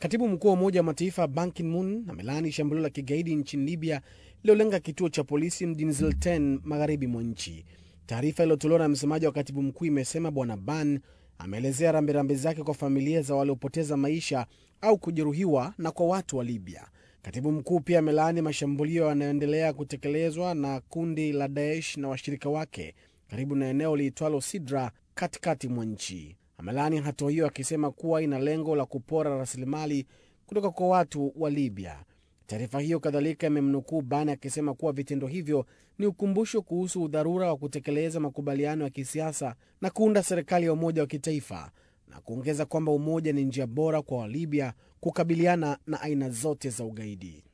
Katibu mkuu wa Umoja wa Mataifa Ban Ki-moon amelaani shambulio la kigaidi nchini Libya lililolenga kituo cha polisi mjini Zilten, magharibi mwa nchi. Taarifa iliyotolewa na msemaji wa katibu mkuu imesema Bwana Ban ameelezea rambirambi zake kwa familia za waliopoteza maisha au kujeruhiwa na kwa watu wa Libya. Katibu mkuu pia amelaani mashambulio yanayoendelea kutekelezwa na kundi la Daesh na washirika wake karibu na eneo liitwalo Sidra katikati mwa nchi. Amelaani hatua hiyo akisema kuwa ina lengo la kupora rasilimali kutoka kwa watu wa Libya. Taarifa hiyo kadhalika imemnukuu Ban akisema kuwa vitendo hivyo ni ukumbusho kuhusu udharura wa kutekeleza makubaliano ya kisiasa na kuunda serikali ya umoja wa kitaifa, na kuongeza kwamba umoja ni njia bora kwa Walibya kukabiliana na aina zote za ugaidi.